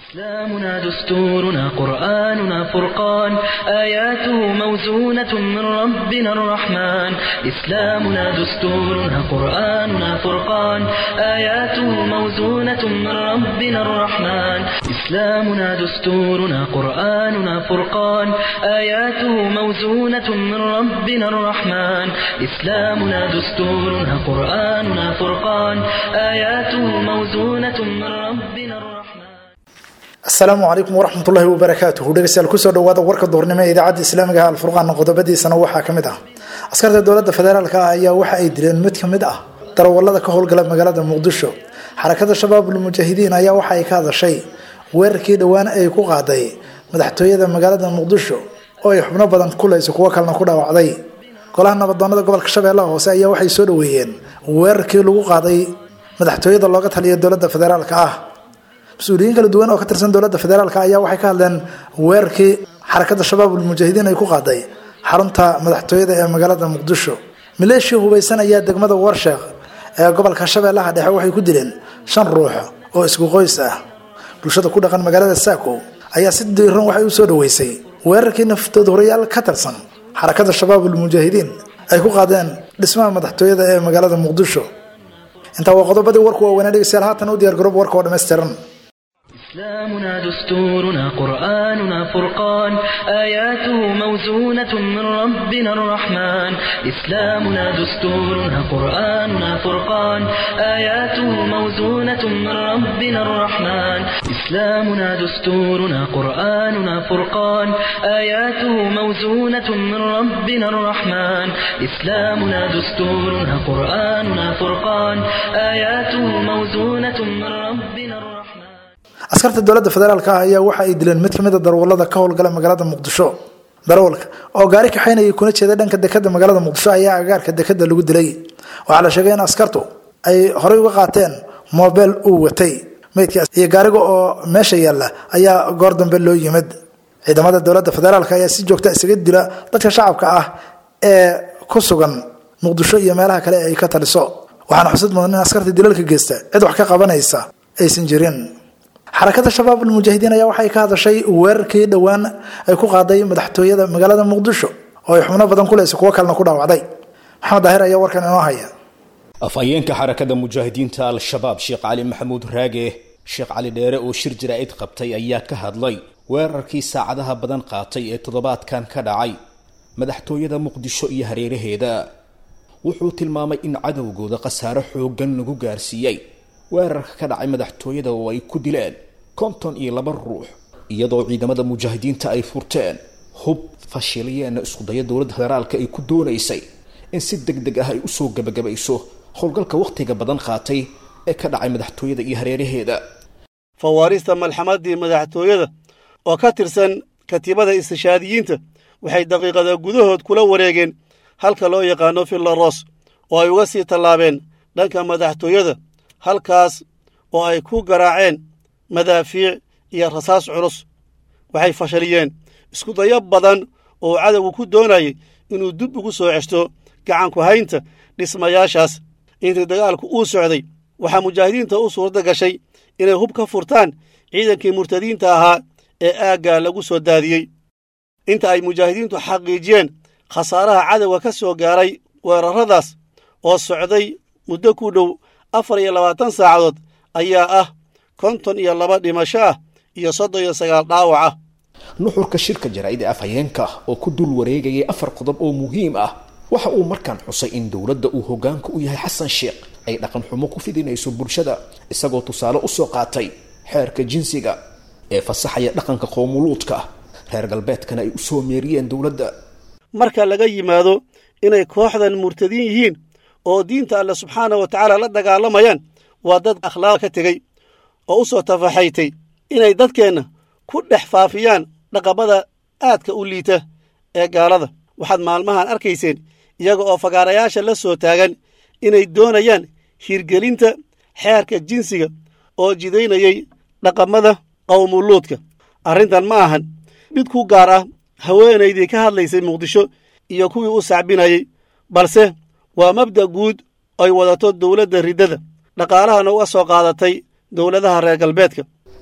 إسلامنا دستورنا قرآننا فرقان آياته موزونة من ربنا الرحمن إسلامنا دستورنا قرآننا فرقان آياته موزونة من ربنا الرحمن إسلامنا دستورنا قرآننا فرقان آياته موزونة من ربنا الرحمن إسلامنا دستورنا قرآننا فرقان آياته موزونة من ربنا الرحمن asalaamu calaykum waraxmatullaahi wabarakaatuhu dhegeystayaal kusoo dhawaada warka duhurnimo ee idaacadda islaamiga ah alfurqaan qodobadiisana waxaa ka mid ah askarta dowladda federaalka ah ayaa waxa ay dileen mid ka mid ah darawallada ka howlgala magaalada muqdisho xarakada shabaabul mujaahidiin ayaa waxa ay ka hadashay weerarkii dhowaan ay ku qaaday madaxtooyada magaalada muqdisho oo ay xubno badan kulayso kuwo kalena ku dhaawacday golaha nabadoonada gobolka shabeellaha hoose ayaa waxay soo dhaweeyeen weerarkii lagu qaaday madaxtooyada looga taliya dowladda federaalka ah mas-uuliyiin kala duwan oo ka tirsan dowladda federaalk ayaa waxay ka hadleen weerarkii xarakada shabaabul mujaahidiin ay ku qaaday xarunta madaxtooyada ee magaalada muqdisho maleeshiya hubaysan ayaa degmada warsheekh ee gobolka shabeellaha dhexe waxay ku dileen shan ruux oo isku qoys ah bulshada ku dhaqan magaalada saako ayaa si diiran waxay u soo dhaweysay weerarkii naftooda horayaal ka tirsan xarakada shabaabul mujaahidiin ay ku qaadeen dhismaha madaxtooyada ee magaalada muqdisho intaa waa qodobadii warku waaweynaa dhegeystayaal haatan u diyaar garoob warka oo dhammaystiran إسلامنا دستورنا قرآننا فرقان آياته موزونة من ربنا الرحمن إسلامنا دستورنا قرآننا فرقان آياته موزونة من ربنا الرحمن إسلامنا دستورنا قرآننا فرقان آياته موزونة من ربنا الرحمن إسلامنا دستورنا قرآننا فرقان آياته موزونة من ربنا الرحمن askarta dowladda federaalk ah ayaa waxa ay dileen mid kamid a darawallada ka howlgala magaalada muqdisho darawalka oo gaari kaxaynayay kuna jeeda dhanka dekada magaalada muqdisho ayaa agaarka dekada lagu dilay waxaa la sheegay in askartu ay horey uga qaateen mobel uu watay meydkaas iyo gaariga oo meesha yaalla ayaa goor dambe loo yimid ciidamada dowladda federaalk ayaa si joogta isaga dila dadka shacabka ah ee ku sugan muqdisho iyo meelaha kale ay ka taliso waxaana xusid mudan in askarta dilalka geysta cid wax ka qabanaysa aysan jirin xarakada shabaabul mujaahidiin ayaa waxay ka hadashay weerarkii dhowaan ay ku qaaday madaxtooyada magaalada muqdisho oo ay xubno badan kuleysa kuwo kalena ku dhaawacday maxamed daahir ayaa warkan inoo haya afhayeenka xarakada mujaahidiinta al-shabaab sheekh cali maxamuud raage sheekh cali dheere oo shir jaraa'id qabtay ayaa ka hadlay weerarkii saacadaha badan qaatay ee toddobaadkan ka dhacay madaxtooyada muqdisho iyo hareeraheeda wuxuu tilmaamay in cadowgooda khasaare xooggan lagu gaarsiiyey weerarka ka dhacay madaxtooyada oo ay ku dileen konton iyo laba ruux iyadoo ciidamada mujaahidiinta ay furteen hub fashiliyeenna iskudaya dowladda federaalka ay ku doonaysay in si deg deg ah ay usoo gebagabayso howlgalka wakhtiga badan qaatay ee ka dhacay madaxtooyada iyo hareeraheeda fawaarista malxamadii madaxtooyada oo ka tirsan katiibada istishaadiyiinta waxay daqiiqada gudahood kula wareegeen halka loo yaqaano fillaros oo ay uga sii tallaabeen dhanka madaxtooyada halkaas oo ay ku garaaceen madaafiic iyo rasaas culus waxay fashaliyeen iskudayo badan oo cadowgu ku doonayay inuu dib ugu soo ceshto gacanku haynta dhismayaashaas intii dagaalku uu socday waxaa mujaahidiinta u suuradda gashay inay hub ka furtaan ciidankii murtadiinta ahaa ee aaggaa lagu soo daadiyey inta ay mujaahidiintu xaqiijiyeen khasaaraha cadowga ka soo gaaray weerarradaas oo socday muddo ku dhow afar iyo labaatan saacadood ayaa ah konton iyo laba dhimasho ah iyo soddon iyo sagaal dhaawac ah nuxurka shirka jaraa'id ee afhayeenka oo ku dul wareegayay afar qodob oo muhiim ah waxa uu markaan xusay in dowladda uu hoggaanka u yahay xasan sheekh ay dhaqan xumo ku fidinayso bulshada isagoo tusaale u soo qaatay xeerka jinsiga ee fasaxaya dhaqanka qowmuluudka reer galbeedkana ay u soo meeriyeen dowladda marka laga yimaado inay kooxdan murtadiin yihiin oo diinta alle subxaana wa tacaala la dagaalamayaan waa dad akhlaaq ka tegey oo u soo tafaxaytay inay dadkeenna ku dhex faafiyaan dhaqamada aadka u liita ee gaalada waxaad maalmahan arkayseen iyaga oo fagaarayaasha la soo taagan inay doonayaan hirgelinta xeerka jinsiga oo jidaynayay dhaqamada qowmuluudka arrintan ma ahan mid ku gaar ah haweenaydii ka hadlaysay muqdisho iyo kuwii u sacbinayay balse waa mabda' guud ay wadato dowladda riddada dhaqaalahana uga soo qaadatay dowladaha reer galbeedka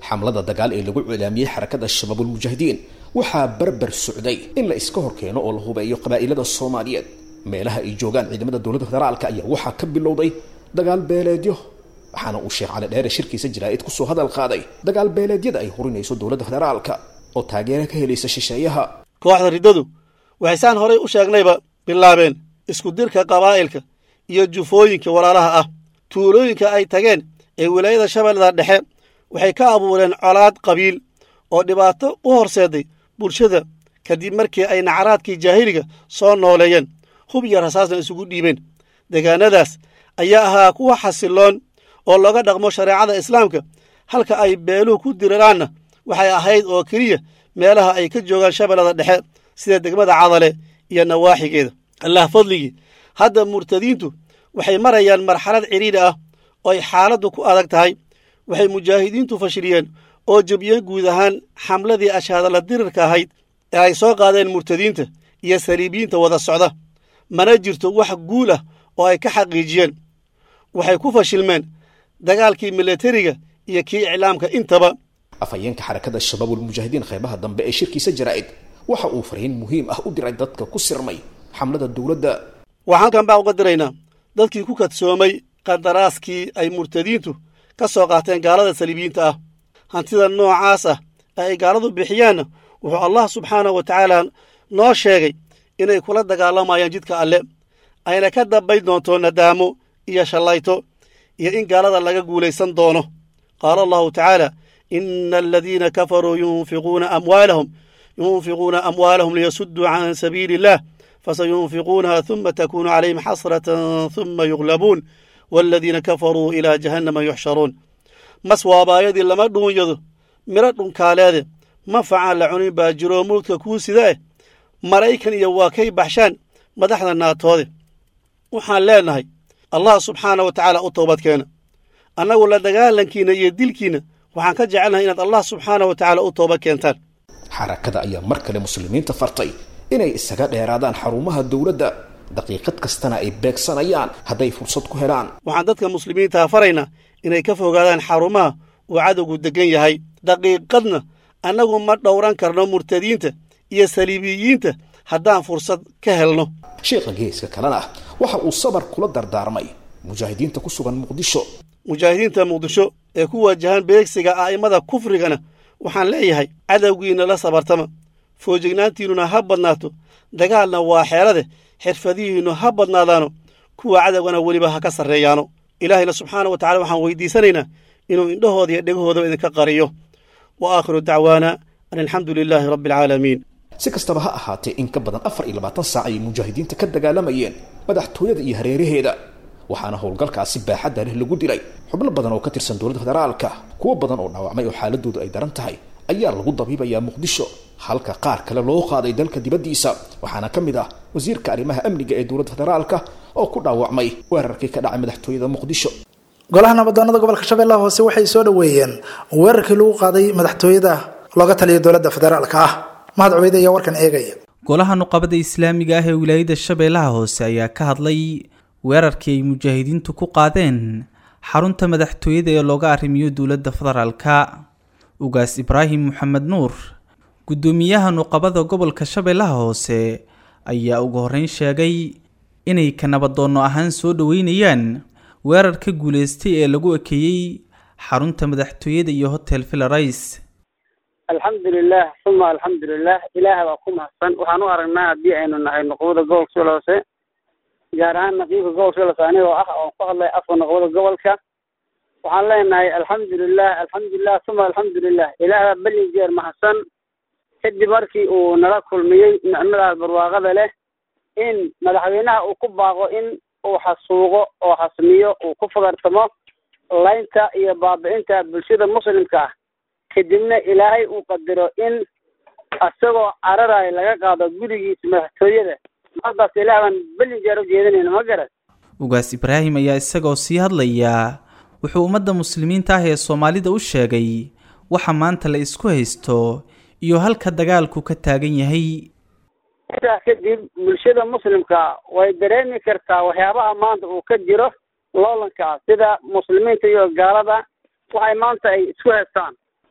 xamlada dagaal ee lagu cilaamiyey xarakada shabaabulmujaahidiin waxaa barbar socday in la iska horkeeno oo la hubeeyo qabaa'ilada soomaaliyeed meelaha ay joogaan ciidamada dowladda federaalka ayaa waxaa ka bilowday dagaal beeleedyo waxaana uu sheekh cali dheere shirkiisa jaraa'id kusoo hadal qaaday dagaal beeleedyada ay hurinayso dowladda federaalka oo taageero ka helaysa shisheeyaha kooxda riddadu waxay saan horay u sheegnayba bilaabeen isku dirka qabaa'ilka iyo jufooyinka walaalaha ah tuulooyinka ay tageen ee wilaayada shabeellada dhexe waxay ka abuureen colaad qabiil oo dhibaato u horseeday bulshada kadib markii ay nacaraadkii jaahiliga soo nooleeyeen hub iyo rasaasna isugu dhiibeen deegaanadaas ayaa ahaa kuwa xasiloon oo looga dhaqmo shareecada islaamka halka ay beeluhu ku diriraanna waxay ahayd oo keliya meelaha ay ka joogaan shabeellada dhexe sida degmada cadale iyo nawaaxigeeda allah fadligii hadda murtadiintu waxay marayaan marxalad cidhiidhi ah oo ay xaaladdu ku adag tahay waxay mujaahidiintu fashiliyeen oo jebiyeen guud ahaan xamladii ashaadala dirirka ahayd ee ay soo qaadeen murtadiinta iyo saliibiyiinta wada socda mana jirto wax guul ah oo ay ka xaqiijiyeen waxay ku fashilmeen dagaalkii milatariga iyo kii iclaamka intaba afhayeenka xarakada shabaabulmujaahidiin qaybaha dambe ee shirkiisa jaraa'id waxa uu fariin muhiim ah u diray dadka ku sirmay xamlada dowladda waxaan halkan baa uga diraynaa dadkii ku kadsoomay qadaraaskii ay murtadiintu ka soo qaateen gaalada saliibiyiinta ah hantida noocaas ah ee ay gaaladu bixiyaanna wuxuu allah subxaanahu wa tacaala noo sheegay inay kula dagaalamayaan jidka alle ayna ka dambayn doonto nadaamo iyo shallayto iyo in gaalada laga guulaysan doono qaala allahu tacaala ina aladiina kafaruu yunfiquuna amwaalahum yunfiquuna amwaalahum liyasudduu can sabiili illah fasayunfiquunaha huma takuunu calayhim xasratan huma yuglabuun waaladiina kafaruu ilaa jahannama yuxsharuun mas waabaayadii lama dhuunyado midho dhunkaaleede manfacaan la cunin baa jiroo muludka kuu sida eh maraykan iyo waa kay baxshaan madaxda naatoode waxaan leennahay allah subxaana wa tacaala u toobadkeena annagu la dagaalankiinna iyo dilkiinna waxaan ka jecelnahay inaad allah subxaana wa tacaala u tooba keentaan xarakada ayaa mar kale muslimiinta fartay inay isaga dheeraadaan xarumaha dowladda daqiiqad kastana ay beegsanayaan hadday fursad ku helaan waxaan dadka muslimiintaa faraynaa inay ka fogaadaan xarumaha uu cadowgu deggan yahay daqiiqadna annagu ma dhowran karno murtadiinta iyo saliibiyiinta haddaan fursad ka helno sheekha geeska kalena waxa uu sabar kula dardaarmay mujaahidiinta ku sugan muqdisho mujaahidiinta muqdisho ee ku waajahan beegsiga a'immada kufrigana waxaan leeyahay cadowgiinna la sabartama foojignaantiinnuna ha badnaato dagaalna waa xeelade xirfadihiinnu ha badnaadaano kuwa cadowgana weliba ha ka sarreeyaano ilaahayna subxaana wa tacala waxaan weydiisanaynaa inuu indhahooda iyo dhegahoodaba idinka qariyo wa aakhiru dacwaana an alxamdu lilaahi rabbi alcaalamiin si kastaba ha ahaatee in ka badan afar iyo labaatan saac ayay mujaahidiinta ka dagaalamayeen madaxtooyada iyo hareeraheeda waxaana howlgalkaasi baaxadda leh lagu dilay xubno badan oo ka tirsan dowladda federaalka kuwo badan oo dhaawacmay oo xaaladoodu ay daran tahay ayaa lagu dabiibayaa muqdisho halka qaar kale loo qaaday dalka dibaddiisa waxaana ka mid ah wasiirka arrimaha amniga ee dowladda federaalka oo ku dhaawacmay weerarkii ka dhacay madaxtooyada muqdisho golaha nabadoonada gobolka shabeellaha hoose waxay soo dhoweeyeen weerarkii lagu qaaday madaxtooyada looga taliya dowladda federaalka ah mahad cubeyd ayaa warkan eegaya golaha nuqabada islaamiga ah ee wilaayada shabeellaha hoose ayaa ka hadlay weerarkii ay mujaahidiintu ku qaadeen xarunta madaxtooyada ee looga arrimiyo dowladda federaalka ugaas ibraahim maxamed nuur guddoomiyaha nuqabada gobolka shabeellaha hoose ayaa ugu horreyn sheegay inay ka nabadoonno ahaan soo dhoweynayaan weerar ka guuleystay ee lagu ekeeyey xarunta madaxtooyada iyo hotel villarais alxamdulilah uma alxamdulilah ilaah baa ku mahadsan waxaan u aragnaa haddii aynu nahay nuqbada gobolka shabeelle hoose gaar ahaan naqiibka gobolka shabeelle hoose anigoo ah oon ku hadlay afka nuqbada gobolka waxaan leenahay alxamdulilah alxamdulilah uma alxamdulilah ilaah baa belin jeer mahadsan kadib markii uu nala kulmiyey nicmadaas barwaaqada leh in madaxweynaha uu ku baaqo in uu xasuuqo oo xasmiyo uu ku fagartamo laynta iyo baabi'inta bulshada muslimka ah kadibna ilaahay uu qadaro in isagoo cararayo laga qaado gurigiisa madaxtooyada mardaas ilaah baan belin jeer u jeedinayna ma garan ugaas ibraahim ayaa isagoo sii hadlayaa wuxuu ummadda muslimiinta ah ee soomaalida u sheegay waxa maanta la isku haysto iyo halka dagaalku ka taagan yahay intaas kadib bulshada muslimka way dareemi kartaa waxyaabaha maanta uu ka jiro loolankaas sida muslimiinta iyo gaalada waxay maanta ay isku haystaan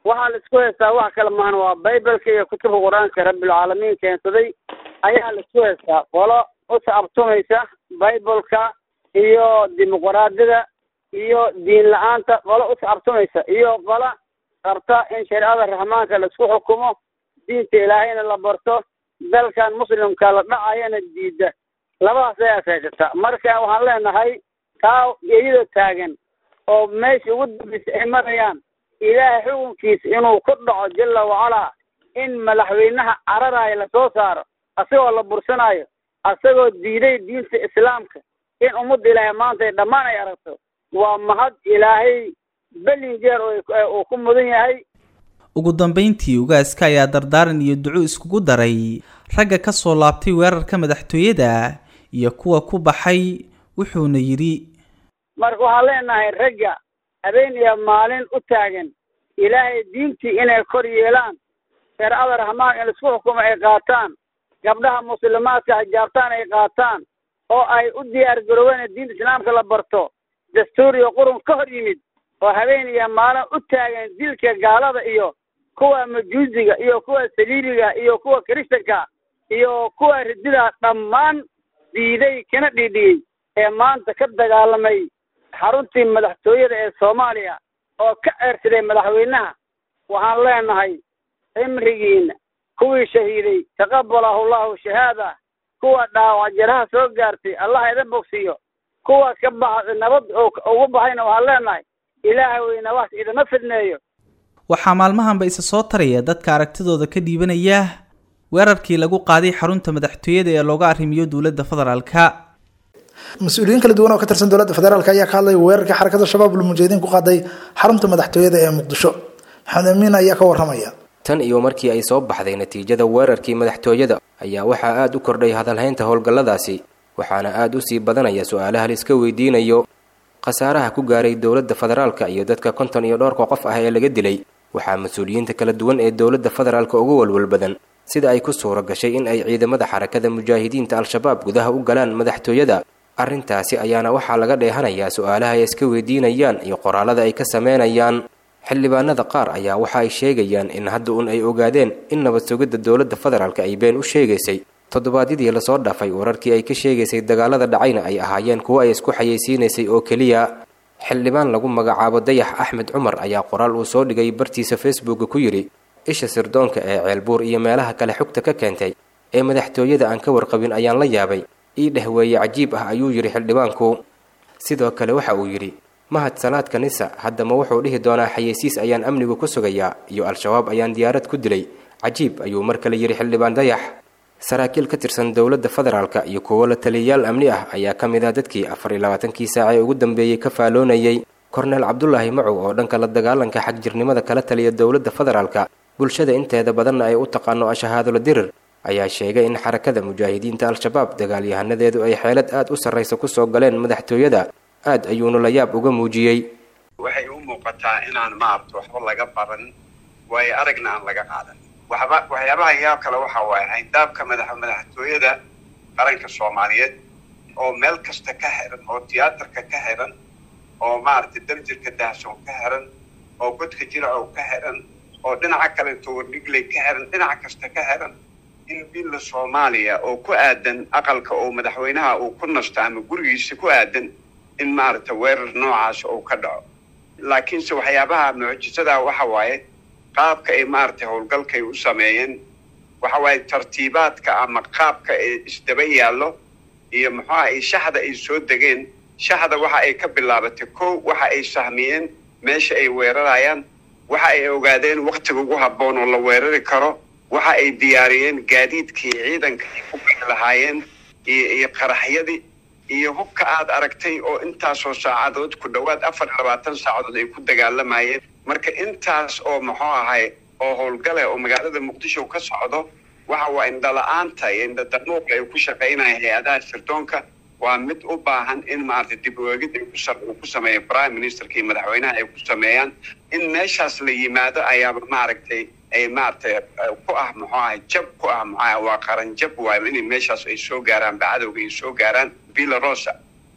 waxaa la isku haystaa wax kale maahan waa bibaleka iyo kutubka qur-aanka rabbilcaalamiin keensaday ayaa la isku haystaa qolo u sacabtumaysa bibaleka iyo dimuqraadiyada iyo diin la-aanta qolo u sacabtumaysa iyo qolo rabta in shareecada raxmaanka la isku xukumo diinta ilaahayna la barto dalkan muslimka la dhacayana diida labadaas ayaas haysata marka waxaan leenahay taa iyadoo taagan oo meesha ugu dambeysa ay marayaan ilaahay xukunkiisa inuu ku dhaco jalla wacalaa in madaxweynaha cararaayo lasoo saaro asagoo la bursanaayo asagoo diiday diinta islaamka in ummadda ilaahay maanta ay dhammaan ay aragto waa mahad ilaahay belin jeer uu ku mudan yahay ugu dambeyntii ugaaska ayaa dardaaran iyo duco iskugu daray ragga ka soo laabtay weerarka madaxtooyada iyo kuwa ku baxay wuxuuna yidhi marka waxaan leenahay ragga habeen iyo maalin u taagan ilaahay diintii inay kor yeelaan shareecada raxmaan in laisku xukumo ay qaataan gabdhaha muslimaadka xijaabtaan ay qaataan oo ay u diyaar garoobeen diinta islaamka la barto dastuur iyo qurun ka hor yimid oo habeen iyo maalin u taagan dilka gaalada iyo kuwa majuusiga iyo kuwa saliibiga iyo kuwa kiristanka iyo kuwa ridida dhammaan diiday kana dhiidhiyey ee maanta ka dagaalamay xaruntii madaxtooyada ee soomaaliya oo ka ceersaday madaxweynaha waxaan leenahay cimrigiina kuwii shahiiday taqabalahu llahu shahaada kuwa dhaawac jaraha soo gaartay allah idin bogsiyo kuwa ka baxa nabad ugu baxayna waxaan leenahay ilaahay weyna wax idama fidneeyo waxaa maalmahanba isa soo taraya dadka aragtidooda ka dhiibanaya weerarkii lagu qaaday xarunta madaxtooyada ee looga arrimiyo dowladda federaalka mas-uuliyiin kala duwan oo ka tirsan dowladda federaalk ayaa ka hadlay weerarkii xarakada shabaab ulmujaahidiin ku qaaday xarunta madaxtooyada ee muqdisho maxamed amiin ayaa ka waramaya tan iyo markii ay soo baxday natiijada weerarkii madaxtooyada ayaa waxaa aada u kordhay hadalhaynta howlgalladaasi waxaana aada u sii badanaya su-aalaha la iska weydiinayo khasaaraha ku gaaray dowladda federaalka iyo dadka konton iyo dhowrka qof ah ee laga dilay waxaa mas-uuliyiinta kala duwan ee dowladda federaalka uga walwal badan sida ay ku suuro gashay in ay ciidamada xarakada mujaahidiinta al-shabaab gudaha u galaan madaxtooyada arrintaasi ayaana waxaa laga dheehanayaa su-aalaha ay iska weydiinayaan iyo qoraalada ay ka sameynayaan xildhibaanada qaar ayaa waxa ay sheegayaan in hadda un ay ogaadeen in nabad sugidda dowladda federaalka ay been u sheegaysay toddobaadyadii lasoo dhaafay wararkii ay ka sheegaysay dagaalada dhacayna ay ahaayeen kuwo ay isku xayeysiinaysay oo keliya xildhibaan lagu magacaabo dayax axmed cumar ayaa qoraal uu soo dhigay bartiisa facebooka ku yidhi isha sirdoonka ee ceelbuur iyo meelaha kale xogta ka keentay ee madaxtooyada aan ka warqabin ayaan la yaabay ii dhehweeye cajiib ah ayuu yidhi xildhibaanku sidoo kale waxa uu yidhi mahad salaadka nisa haddama wuxuu dhihi doonaa xayeysiis ayaan amnigu ku sugayaa iyo al-shabaab ayaan diyaarad ku dilay cajiib ayuu mar kale yidhi xildhibaan dayax saraakiil ka tirsan dowladda federaalka iyo kuwo la taliyayaal amni ah ayaa ka mid ah dadkii afar iyo labaatankii saac ee ugu dambeeyey ka faaloonayay korneel cabdulaahi macow oo dhanka la dagaalanka xagjirnimada kala taliya dowladda federaalka bulshada inteeda badanna ay u taqaano ashahaadola dirir ayaa sheegay in xarakada mujaahidiinta al-shabaab dagaalyahanadeedu ay xeelad aada u sarraysa kusoo galeen madaxtooyada aad ayuuna la yaab uga muujiyey waxay u muuqataa inaan maaragta waxba laga baran waayo aragna aan laga qaadan waxba waxyaabaha yaab kale waxa waaye hayndaabka madax madaxtooyada qaranka soomaaliyeed oo meel kasta ka xiran oo tiyaatarka ka xiran oo maaragtay darjirka dahsoon ka xiran oo godka jiracow ka xiran oo dhinaca kale towardhigley ka xiran dhinac kasta ka xiran in billa soomaaliya oo ku aadan aqalka oo madaxweynaha uu ku nasto ama gurigiisa ku aadan in maaragta weerar noocaas uu ka dhaco laakiinse waxyaabaha mucjisadaa waxa waaye qaabka ay maaragtay howlgalkay u sameeyeen waxa waaye tartiibaadka ama qaabka ee isdaba yaallo iyo muxuuha ay shaxda ay soo degeen shaxda waxa ay ka bilaabatay kow waxa ay sahmiyeen meesha ay weerarayaan waxa ay ogaadeen waktiga ugu habboon oo la weerari karo waxa ay diyaariyeen gaadiidkii ciidanka ay ku bixi lahaayeen iyo iyo qaraxyadii iyo hubka aad aragtay oo intaasoo saacadood ku dhowaad afar iyo labaatan saacadood ay ku dagaalamayeen marka intaas oo muxuu ahay oo howlgale oo magaalada muqdisho ka socdo waxa waa indhala-aanta iyo indhadanuuqa ay ku shaqaynaya hay-adaha sirdoonka waa mid u baahan in maaragtay dib oegid ay ku ku sameeya prime ministerka iyo madaxweynaha ay ku sameeyaan in meeshaas la yimaado ayaaba maaragtay ay maaragtay ku ah muxuu ahay jab ku ah muxuu ahay waa qaran jab waayo inay meeshaas ay soo gaaraan bacadowga ay soo gaaraan villa rosa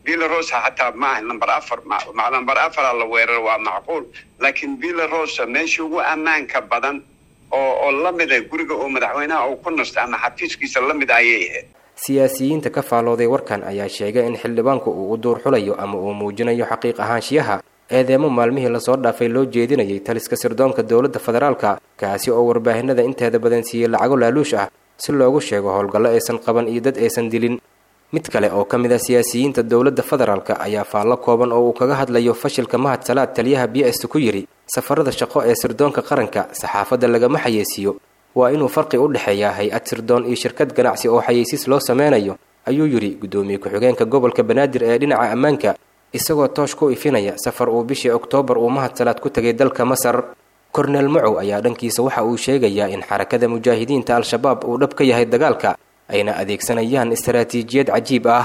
villarosa xataa maaha number afar number afara la weeraro waa macquul laakiin villarosa meeshii ugu ammaanka badan oo oo la mid ah guriga oo madaxweynaha uu ku nasto ama xafiiskiisa la mid ayay ahayd siyaasiyiinta ka faalooday warkan ayaa sheegay in xildhibaanku uu u duur xulayo ama uu muujinayo xaqiiq ahaanshiyaha eedeemo maalmihii lasoo dhaafay loo jeedinayay taliska sirdoonka dowladda federaalka kaasi oo warbaahinada inteeda badan siiyey lacago laaluush ah si loogu sheego howlgallo aysan qaban iyo dad aysan dilin mid kale oo ka mid ah siyaasiyiinta dowladda federaalka ayaa faallo kooban oo uu kaga hadlayo fashilka mahad salaad taliyaha b s ku yidhi safarada shaqo ee sirdoonka qaranka saxaafadda lagama xayeysiiyo waa inuu farqi u dhexeeyaa hay-ad sirdoon iyo shirkad ganacsi oo xayeysiis loo sameynayo ayuu yidhi guddoomiye ku-xigeenka gobolka banaadir ee dhinaca ammaanka isagoo toosh ku ifinaya safar uu bishii oktoobar uu mahad salaad ku tegay dalka masar korneel macow ayaa dhankiisa waxa uu sheegayaa in xarakada mujaahidiinta al-shabaab uu dhab ka yahay dagaalka ayna adeegsanayaan istaraatiijiyad cajiib ah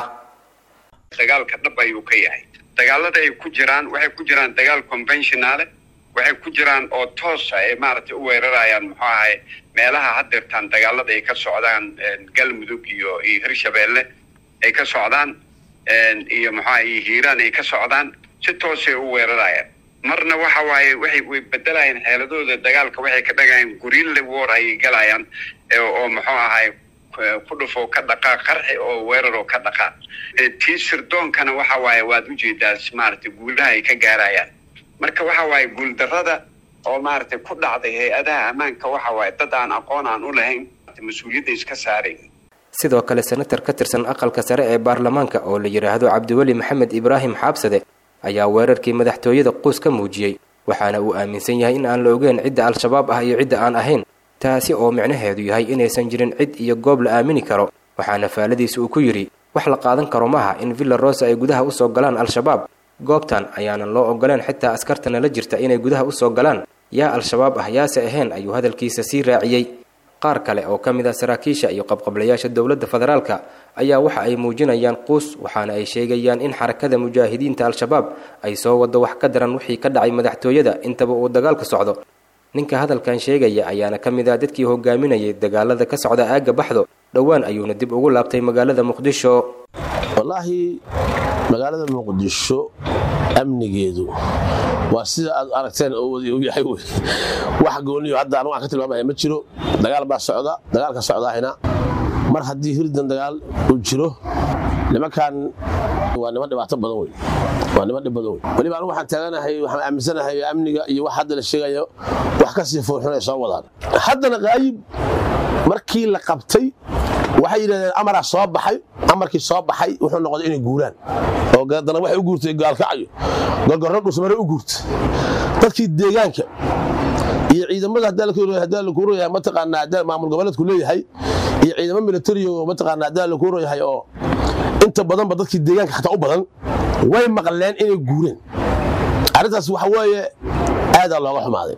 dagaalka dhab ayuu ka yahay dagaalada ay ku jiraan waxay ku jiraan dagaal conventionale waxay ku jiraan oo toosa ay maaragtay u weerarayaan muxuu ahay meelaha hadeertaan dagaalada ay ka socdaan galmudug iyo iyo hirshabeelle ay ka socdaan iyo muxuaha iyo hiiraan ay ka socdaan si toosay u weerarayaan marna waxa waaye waxay way bedelayaan xeeladooda dagaalka waxay ka dhagayaan gurille war ayay galayaan oo muxuu ahay ku dhufo ka dhaqaaq qarxi oo weerar oo ka dhaqaaq tii sirdoonkana waxa waaye waad ujeedaa maaragtay guulaha ay ka gaarayaan marka waxa waaye guuldarrada oo maaragtay ku dhacday hay-adaha ammaanka waxa waaye dad aan aqoon aan u lahayn mas-uuliyadda iska saarayn sidoo kale senatar ka tirsan aqalka sare ee baarlamaanka oo la yidhaahdo cabdiweli maxamed ibraahim xaabsade ayaa weerarkii madaxtooyada quus ka muujiyey waxaana uu aaminsan yahay in aan la ogeyn cidda al-shabaab ah iyo cidda aan ahayn taasi oo micnaheedu yahay inaysan jirin cid iyo goob la aamini karo waxaana faaladiisa uu ku yidhi wax la qaadan karo maaha in villa rosa ay gudaha usoo galaan al-shabaab goobtan ayaanan loo ogoleen xitaa askartana la jirta inay gudaha usoo galaan yaa al-shabaab ah yaase ahayn ayuu hadalkiisa sii raaciyey qaar kale oo ka mid ah saraakiisha iyo qabqablayaasha dowladda federaalka ayaa waxa ay muujinayaan quus waxaana ay sheegayaan in xarakada mujaahidiinta al-shabaab ay soo wado wax ka daran wixii ka dhacay madaxtooyada intaba uu dagaalka socdo ninka hadalkan sheegaya ayaana ka mid ah dadkii hogaaminayay dagaalada ka socda aagga baxdo dhowaan ayuuna dib ugu laabtay magaalada muqdisho wallaahi magaalada muqdisho amnigeedu waa sida aad aragteen oo wadi u yahay wey wax gooniyo hadda anu aan ka tilmaamaya ma jiro dagaal baa socda dagaalka socdaahina mar haddii hirdan dagaal uu jiro nimankan waa niman dhibaato badan wey waa niman dhib badan wey weliba anigu waxaan taaganahay waxaan aaminsanahay amniga iyo wax hadda la sheegayo wax ka sii foolxun ay soo wadaan haddana qaayib markii la qabtay waxay yidhahdeen amaraa soo baxay amarkii soo baxay wuxuu noqday inay guuraan oo dana waxay u guurtay gaalkacayo gorgorro dhusmare u guurta dadkii deegaanka iyo ciidamada haddaa lakuu royahay mataqaanaa haddaa maamul goboleedku leeyahay iyo ciidamo militari oo mataqaanaa haddaa lakuu royahay oo inta badanba dadkii deegaanka xataa u badan way maqleen inay guureen arrintaas waxa weeye aadaa looga xumaaday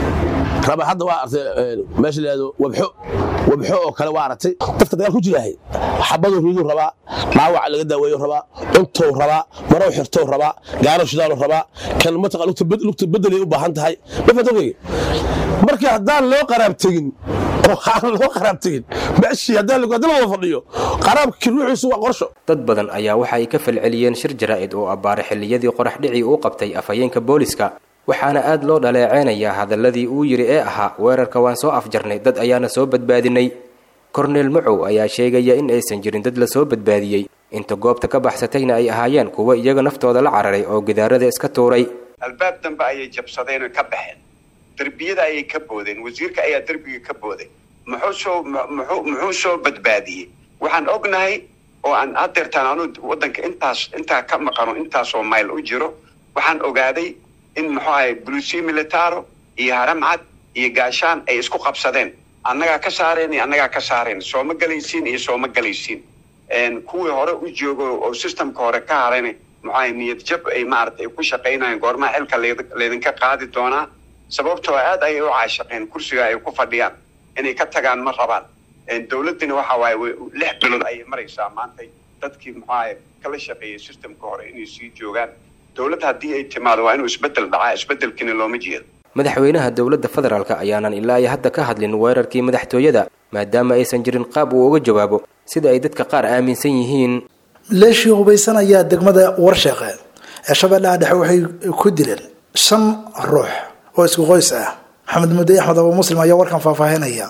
raba hadda waa artay meesha layihahdo wabxo wabxo oo kale waa aragtay dadka dagaal ku jiraahay xabaduu riduu rabaa dhaawaca laga daaweeyo rabaa cuntou rabaa marow xirtou rabaa gaaro shidaaluu rabaa kan mataqa lugta bedelay u baahan tahay mafadonkeyga marka haddaan loo qaraab tegin oo aan loo qaraab tegin meeshii haddaan la wada fadhiyo qaraabka ruuxiisu waa qorsho dad badan ayaa waxa ay ka falceliyeen shir jaraa'id oo abbaaray xilliyadii qorax dhicii uu qabtay afhayeenka booliska waxaana aad loo dhaleeceynayaa hadalladii uu yidhi ee ahaa weerarka waan soo afjarnay dad ayaana soo badbaadinay korneel macow ayaa sheegaya in aysan jirin dad la soo badbaadiyey inta goobta ka baxsatayna ay ahaayeen kuwa iyaga naftooda la cararay oo gidaarada iska tuuray albaab dambe ayay jabsadeen oo ka baxeen derbiyada ayay ka boodeen wasiirka ayaa derbiga ka booday muxuu soo muxuu muxuu soo badbaadiyey waxaan ognahay oo aan hadeertaan anu waddanka intaas intaa ka maqano intaasoo mayl u jiro waxaan ogaaday in muxuu ahay bulusiya militaro iyo haramcad iyo gaashaan ay isku qabsadeen annagaa ka saareen iyo annagaa ka saareen sooma galaysiin iyo sooma galaysiin kuwii hore u joogo oo systemka hore ka harayna muxuu ahay niyad jab ay maaragtay ku shaqaynayaan goormaha xilka laydinka qaadi doonaa sababtoo aad ayay u caashaqeen kursiga ay ku fadhiyaan inay ka tagaan ma rabaan dowladdina waxa waaye lix bilood ayay maraysaa maantay dadkii muxuu ahay kala shaqeeyay systemka hore inay sii joogaan dowladda haddii ay timaado waa inuu isbeddel dhacaa isbeddelkiina looma jeedo madaxweynaha dowladda federaalka ayaanan ilaa iyo hadda ka hadlin weerarkii madaxtooyada maadaama aysan jirin qaab uu uga jawaabo sida ay dadka qaar aaminsan yihiin maleeshii hubaysan ayaa degmada warsheeqe ee shabeellaha dhexe waxay ku dileen shan ruux oo isku qoys ah maxamed mudde axmed abu muslim ayaa warkan faahfaahinaya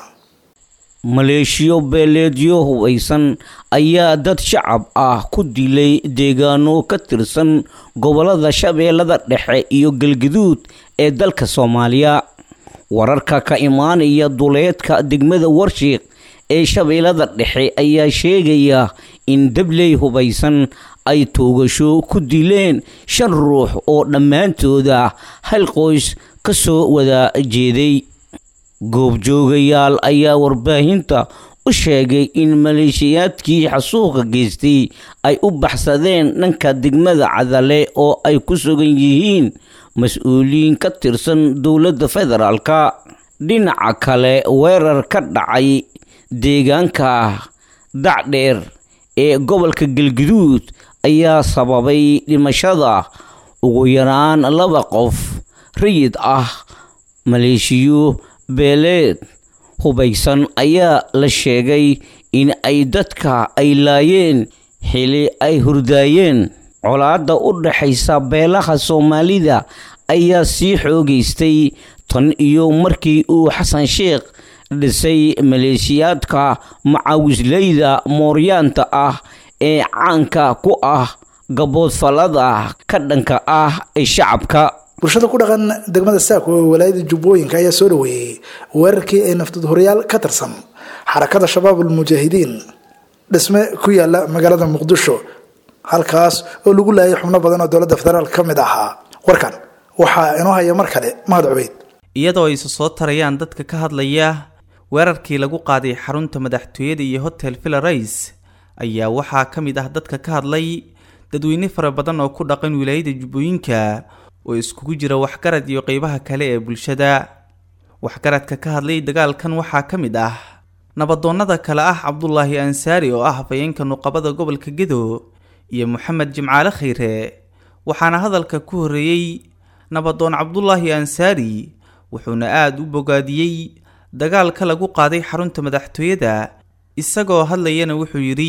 maleeshiyo beeleedyo hubaysan ayaa dad shacab ah ku dilay deegaano ka tirsan gobolada shabeellada dhexe iyo galgaduud ee dalka soomaaliya wararka ka imaanaya duleedka degmada warshiiq ee shabeellada dhexe ayaa sheegaya in dabley hubaysan ay toogasho ku dileen shan ruux oo dhammaantooda hal qoys ka soo wada jeeday goobjoogayaal ayaa warbaahinta u sheegay in maleeshiyaadkii xasuuqa geystay ay u baxsadeen dhanka degmada cadale oo ay ku sugan yihiin mas-uuliyiin ka tirsan dowladda federaalka dhinaca kale weerar ka dhacay deegaanka dacdheer ee gobolka galguduud ayaa sababay dhimashada ugu yaraan laba qof rayid ah maleeshiyo beeleed hubaysan ayaa la sheegay in ay dadka ay laayeen xili ay hurdaayeen colaadda u dhaxaysa beelaha soomaalida ayaa sii xoogaystay tan iyo markii uu xasan sheekh dhisay maleeshiyaadka macawisleyda mooryaanta ah ee caanka ku ah gaboodfallada ka dhanka ah ee shacabka bulshada ku dhaqan degmada saako ee walaayada jubbooyinka ayaa soo dhaweeyey weerarkii ay naftad horyaal ka tirsan xarakada shabaab almujaahidiin dhisme ku yaala magaalada muqdisho halkaas oo lagu laayay xubno badan oo dowladda federaal ka mid ahaa warkan waxaa inoo haya mar kale mahad cubeyd iyadoo ayse soo tarayaan dadka ka hadlaya weerarkii lagu qaaday xarunta madaxtooyada iyo hotel villarais ayaa waxaa ka mid ah dadka ka hadlay dadweyne fara badan oo ku dhaqan wilaayada jubbooyinka oo iskugu jira waxgarad iyo qeybaha kale ee bulshada waxgaradka ka hadlay dagaalkan waxaa ka mid ah nabadoonnada kale ah cabdulaahi ansaari oo ah hafayeenka nuqabada gobolka gedo iyo moxamed jimcaale khayre waxaana hadalka ku horreeyey nabadoon cabdulaahi ansaari wuxuuna aada u bogaadiyey dagaalka lagu qaaday xarunta madaxtooyada isagoo hadlayana wuxuu yidhi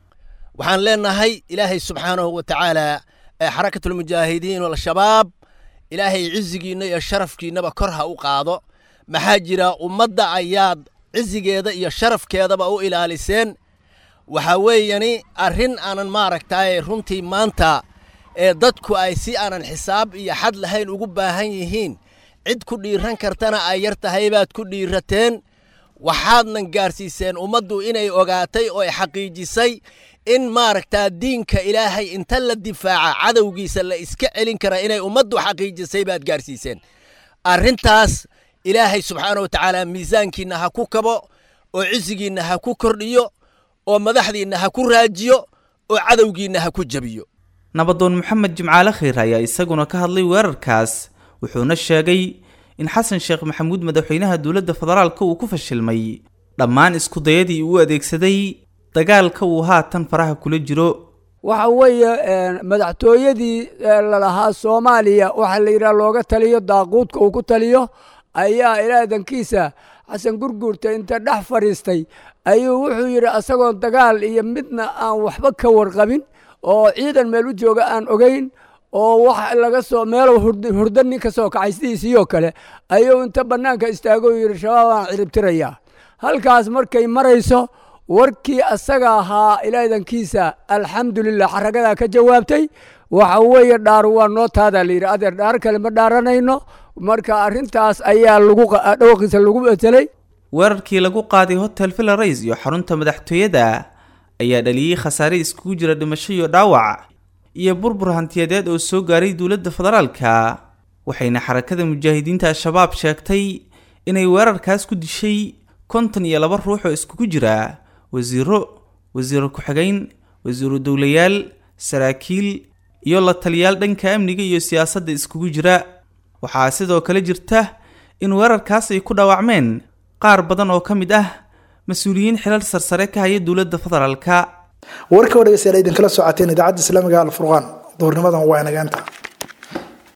waxaan leenahay ilaahay subxaanahu wa tacaala ee xarakatulmujaahidiin al-shabaab ilaahay cizigiinna iyo sharafkiinnaba kor ha u qaado maxaa jira ummadda ayaad cizigeeda iyo sharafkeedaba u ilaaliseen waxaa weeyani arrin aanan maaragtaaye runtii maanta ee dadku ay si aanan xisaab iyo xad lahayn ugu baahan yihiin cid ku dhiiran kartana ay yar tahay baad ku dhiirateen waxaadnan gaarsiiseen ummaddu inay ogaatay oo ay xaqiijisay in maaragtaa diinka ilaahay inta la difaaca cadowgiisa la iska celin kara inay ummaddu xaqiijisay baad gaarsiiseen arrintaas ilaahay subxaana wa tacaala miisaankiinna ha ku kabo oo cisigiinna ha ku kordhiyo oo madaxdiinna ha ku raajiyo oo cadowgiinna ha ku jebiyo nabadoon moxamed jimcaale khayr ayaa isaguna ka hadlay weerarkaas wuxuuna sheegay in xasan sheekh maxamuud madaxweynaha dowladda federaalka uu ku fashilmay dhammaan iskudayadii uu adeegsaday dagaalka uu haatan faraha kula jiro waxa weeye madaxtooyadii lalahaa soomaaliya waxaa la yidhaha looga taliyo daaquudka uu ku taliyo ayaa ilaadankiisa xasan gurguurta inta dhex fadhiistay ayuu wuxuu yidhi asagoon dagaal iyo midna aan waxba ka warqabin oo ciidan meel u jooga aan ogeyn oo wax laga soo meelo hurda nin ka soo kacay sidiisiiyoo kale ayuu inta bannaanka istaago yidhi shabaab aan ciribtirayaa halkaas markay marayso warkii asaga ahaa ilaadankiisa alxamdulilah xaragadaa ka jawaabtay waxa weeye dhaar waa noo taadaa layidhi adeer dhaar kale ma dhaaranayno marka arrintaas ayaa lagu dhawaqiisa lagu bedelay weerarkii lagu qaaday hotel villarais iyo xarunta madaxtooyada ayaa dhaliyey khasaare iskugu jira dhimasho iyo dhaawac iyo burbur hantiyadeed oo soo gaaray dowladda federaalka waxayna xarakada mujaahidiinta al-shabaab sheegtay inay weerarkaas ku dishay konton iyo laba ruux oo iskugu jira wasiiro wasiiro ku-xigeyn wasiiro dowlayaal saraakiil iyo la taliyaal dhanka amniga iyo siyaasadda iskugu jira waxaa sidoo kale jirta in weerarkaas ay ku dhaawacmeen qaar badan oo ka mid ah mas-uuliyiin xilal sarsare ka haya dowladda federaalka warka oo dhegeystayaal idinkala socoteen idaacadda islaamiga alfurqaan duhurnimadan waa inageenta